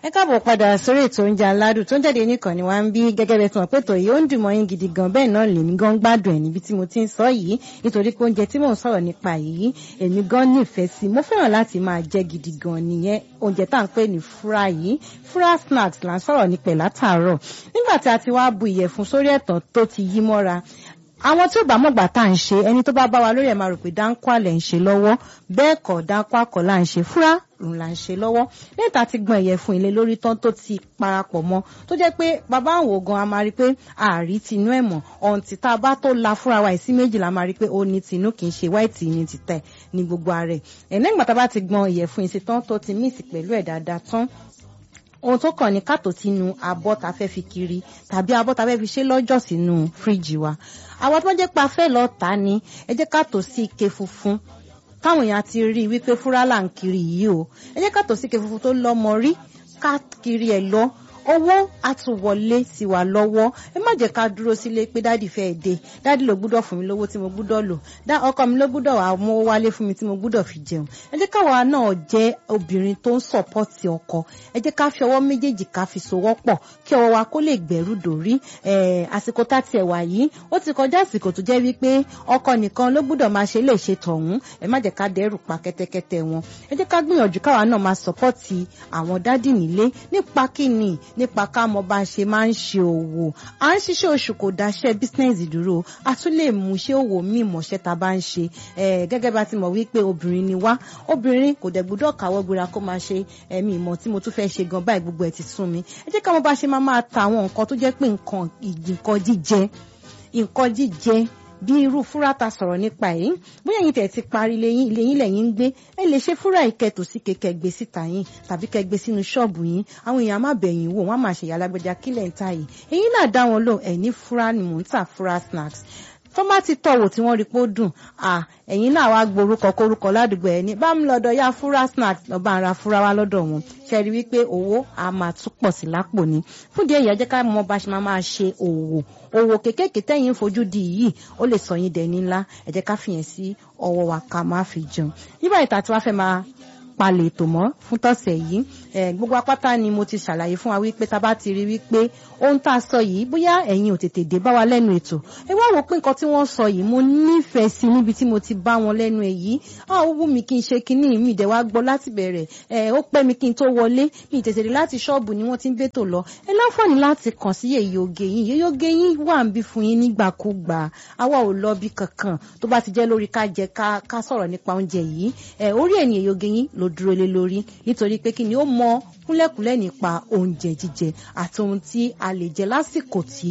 ẹ káàbọ̀ padà sórí ètò oúnjẹ aládùn tó ń jáde nìkan ni wàá ń bí gẹ́gẹ́ bẹ́ẹ̀ tí wọ́n pètò yìí ó ń dùn mọ́ yín gidi gan bẹ́ẹ̀ náà lèmi gan gbádùn ẹ̀ níbi tí mo ti ń sọ yìí nítorí pé oúnjẹ tí mò ń sọ̀rọ̀ nípa yìí èmi gan nífẹ̀ẹ́ sí mo fẹ́ràn láti máa jẹ gidi gan nìyẹn oúnjẹ tá à ń pè ní fúra yìí fúra snacks là ń sọ̀rọ̀ nípẹ̀ látàárọ̀ nígbà tí a ti wá bu ìyẹ̀fun sórí ẹ̀tàn tó ti yí mọ́ra àwọn tí ò bá mọ̀gbà tá à ń ṣe ẹni tó bá bá wa lórí ẹ̀ máa rò pé dáńkọ́ àlẹ̀ ń ṣe lọ́wọ́ bẹ́ẹ̀ kọ́ dáńkọ́ àkọ́ là ń ṣe fúra òun là ń ṣe lọ́wọ́ lẹ́yìn tá a ti gbọ́n ìyẹ̀fun ilé lórí tán tó ti parapọ̀ mọ́ tó jẹ́ pé bàbá àwọn ògan a máa rí pé ààrí tinú ẹ̀ mọ̀ ọ̀ǹtì tá a bá tó la fúra wa ìsí méjì la máa rí pé ó ní tinú kì í ṣe wáìtì ní títẹ̀ ní gbogbo ara ẹ̀ ẹ̀ lẹ́yìn tá a bá ti gbọ́n ìyẹ̀fun ìsìn tán tó ti míìsì pẹ̀lú ẹ̀ dáadáa tán ohun tó kàn ní kàtó sínú abọ́ ta fẹ́ fi kiri tàbí abọ́ ta fẹ́ fi ṣe lọ́jọ́ sínú fíríjì wa àwọn tó jẹ́ pa fẹ́ lọ tà ní ẹ jẹ́ kàtó sí ike funfun káwọn èèyàn ti rí i wípé fúrálà ń kiri yìí o ẹ jẹ́ kàtó sí ike funfun tó lọ́mọ rí ká kiri ẹ̀ lọ owó àtúwọlé sí wa lọ́wọ́ ẹ má jẹ́ ká dúró sílé pé dádì fẹ́ dé dádì ló gbúdọ̀ fún mi lówó tí mo gbúdọ̀ lò dá ọkọ mi ló gbúdọ̀ wà mọ́ wálé fún mi tí mo gbúdọ̀ fi jẹun ẹ jẹ́ káwa náà jẹ́ obìnrin tó ń sọ̀pọ̀tì ọkọ ẹ jẹ́ ká fi ọwọ́ méjèèjì ká fi sowọ́ pọ̀ kí ọwọ́ wa kó lè gbẹ̀rú dòrí àsìkò tá tiẹ̀ wà yìí ó ti kọjá àsìkò tó jẹ́ wípé ọkọ nìkan ló gbúdọ̀ máa ṣe lè ṣe tọ̀hún ẹ má jẹ́ ká dẹ́rù pa kẹ́tẹ́kẹ́tẹ́ wọn ẹ jẹ́ ká gbìyànjú káwa náà máa sọ̀pọ̀tì àwọn dádì nílé nípa kíni nípa ká mọ bá ṣe máa ń ṣe òwò à ń ṣiṣẹ́ oṣù kò dáṣẹ́ bísínẹ́sì dúró a tún lè mú iṣẹ́ òwò míì mọ̀ṣẹ́ ta bá ń ṣe gẹ́gẹ́ bá ti mọ̀ wípé obìnrin ni wá obìnrin kò dẹ̀ gbúdọ̀ káwọ́ gbéra kó máa ṣe ẹ̀mí ìmọ̀ tí mo tún fẹ́ ṣe gan báyìí gbogbo ẹ̀ ti sún mi ẹ jẹ́ ká mọ bá ṣe máa máa ta àwọn nǹkan tó jẹ́ pé nǹkan nǹkan jíjẹ nǹkan jíjẹ bí irú fúra ta sọ̀rọ̀ nípa yìí bóyá yín tẹ̀ ti parí lẹ́yìn lẹ́yìn lẹ́yìn ń gbé ẹ lè ṣe fúra ìkẹtù sí kẹkẹ gbé síta yín tàbí kẹ gbé sínú ṣọ́ọ̀bù yín àwọn èèyàn má bẹ̀yìn wò wọ́n á máa ṣe ìyálágbẹ́já kílẹ̀ ń ta yìí èyí náà dá wọn lò ẹ̀ ní fúra ni mò ń tà fúra snacks tó bá ti tọ̀wò tí wọ́n rí pé ó dùn à ẹ̀yin náà wá gborúkọ kórúkọ ládùúgbò ẹ̀ ní bá mi lọ́dọ̀ yá fúra snack lọ́ba ara fúra wá lọ́dọ̀ wọn ṣe rí wípé owó a máa tún pọ̀ sí lápò ni fún díẹ̀ yẹn jẹ́ ká mọ bá ṣe máa máa ṣe òwò òwò kékèké tẹ́yìn fojú di yìí ó lè sọ yín dẹni ńlá ẹ jẹ́ ká fìyẹn sí ọwọ́ wa ká má fi jẹun nígbà ìta tí wàá fẹ́ máa palẹ̀ ètò mọ́ fún tọ̀sẹ̀ yìí gbogbo apáta ni mo ti ṣàlàyé fún wa wípé tá a bá ti rí wípé ohun tá a sọ yìí bóyá ẹ̀yin ò tètè dé bá wa lẹ́nu ètò ẹ wá wò pé nǹkan tí wọ́n sọ yìí mo nífẹ̀ẹ́ sí níbi tí mo ti bá wọn lẹ́nu ẹ̀ yìí ó wù mí kí n ṣe kinní mi ìdẹ̀ wá gbọ́ láti bẹ̀rẹ̀ ẹ ó pẹ́ mi kí n tó wọlé mi tètè dé láti ṣọ́ọ̀bù ni wọ́n ti ń bètò lọ ẹ láǹfààní láti kàn sí èyí oge yín èyí oge yín wà ń bí fún yín nígbàkúgbà àwa ò lọ bí kankan tó bá ti jẹ́ lórí ká jẹ ká sọ̀rọ̀ nípa oúnjẹ yìí ẹ orí ẹ̀ ní èyí oge yín ló dúró lé lórí nítorí pé kí ni ó mọ kúnlẹ̀kúnlẹ̀ nípa oúnjẹ jíjẹ àti ohun tí a lè jẹ lásìkò tí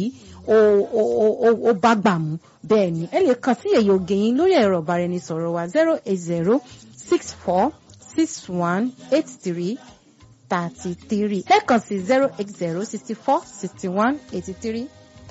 ó bá gbà mú bẹ́ẹ̀ ni ẹ lè kàn sí èyí oge yín lórí ẹ̀rọ ìbáraẹnisọ̀rọ̀ wa zero eight zero six four six one eight three thirty three lẹ́ẹ̀kan sí zero eight zero sixty four sixty one eighty three